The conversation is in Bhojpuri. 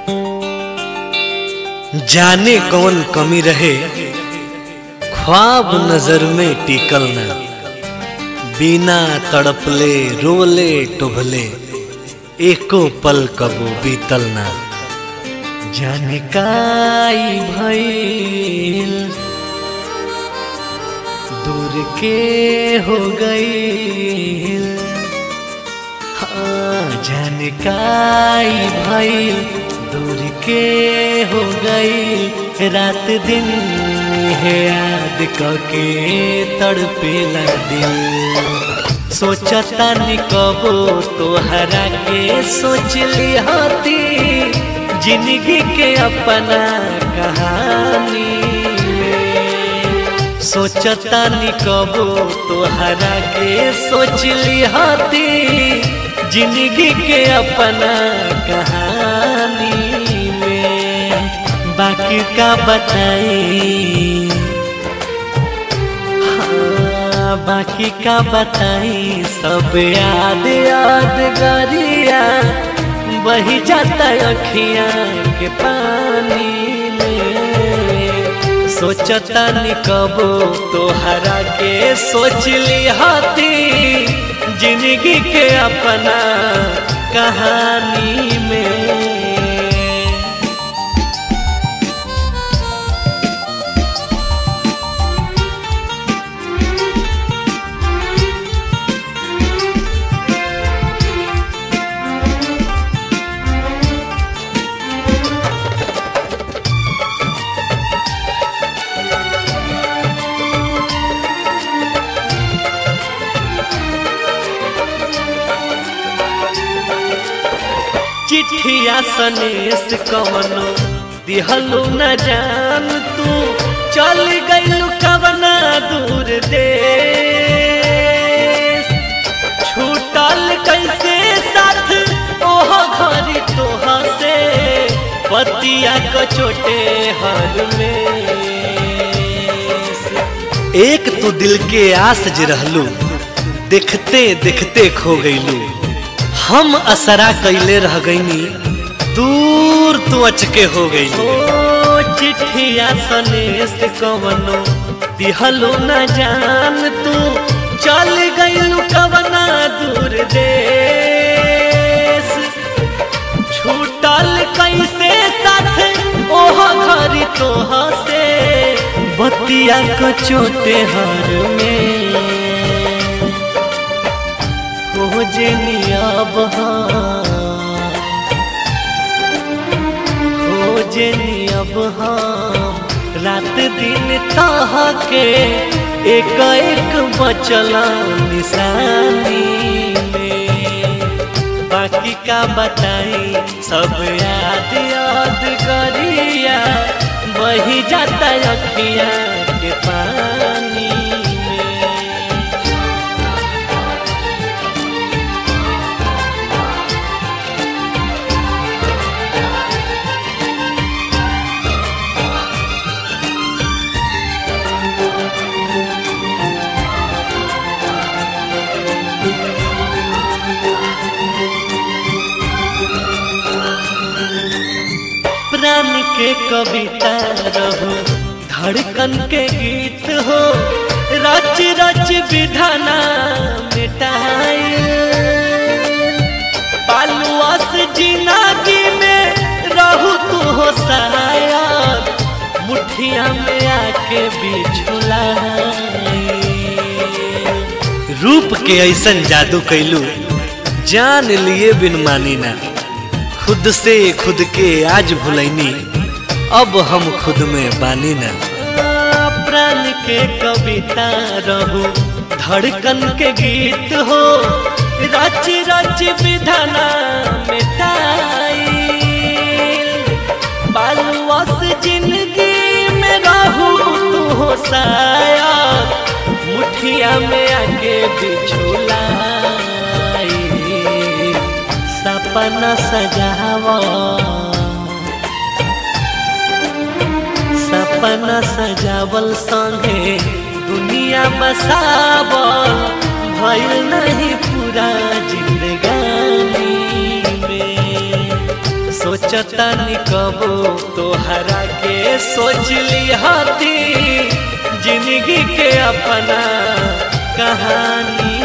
जाने कौन कमी रहे ख्वाब नजर में टिकल ना बिना तड़पले रोले टुभले एको पल कबो बीतल ना जाने काई भइल दूर के हो गई हाँ जाने काई भइल दूर के हो गई रात दिन है याद कके तड़पेला दिल सोचता निकबो तोहरा के सोच ली होती जिंदगी के अपना कहानी में सोचता निकबो तोहरा के सोच ली होती जिंदगी के अपना कहानी में बाकी का बताई हाँ, बाकी का बताई सब याद याद गरिया बही जाता अखिया के पानी में सोचता निकबो तोहरा के सोच ली हाथी जिंदगी के अपना कहानी में चिट्ठिया सनेस कवनो दिहलू न जान तू चल गइलू कवना दूर देश छूटल कैसे साथ ओह घरी तोह से पतिया को छोटे हर में एक तू दिल के आस जे रहलू देखते देखते खो गइलू हम असरा कैले रह गईनी दूर तू अचके हो गई ओ चिट्ठिया सनेस कवनो दिहलो न जान तू चल गइलू कवना दूर देश छूटल कैसे साथ ओह घरी तोह से बतिया को चोटे हर में खोजनी अब खोजनी अब हम रात दिन तह के एक एक बचला निशानी में बाकी का बताई सब याद याद करिया वही जाता अखिया के पानी में प्राण के कविता रहो धड़कन के गीत हो रच रच विधाना मिटाई पालुआस जिंदगी में रहू तू हो शायद मुठिया में आके बिछुला रूप के ऐसन जादू कैलू जान लिए बिन मानी ना खुद से खुद के आज भुलैनी अब हम खुद में बानी ना प्राण के कविता रहू धड़कन के गीत हो रच रच विधाना मिटाई बालुआस जिंदगी में रहू तू हो शायद मुठिया में आके बिछुला सपना सजावा सपना सजावल संगे दुनिया बसावल भइल नहीं पूरा जिंदगानी में सोचता निकबो तोहरा के सोच लिहाती जिंदगी के अपना कहानी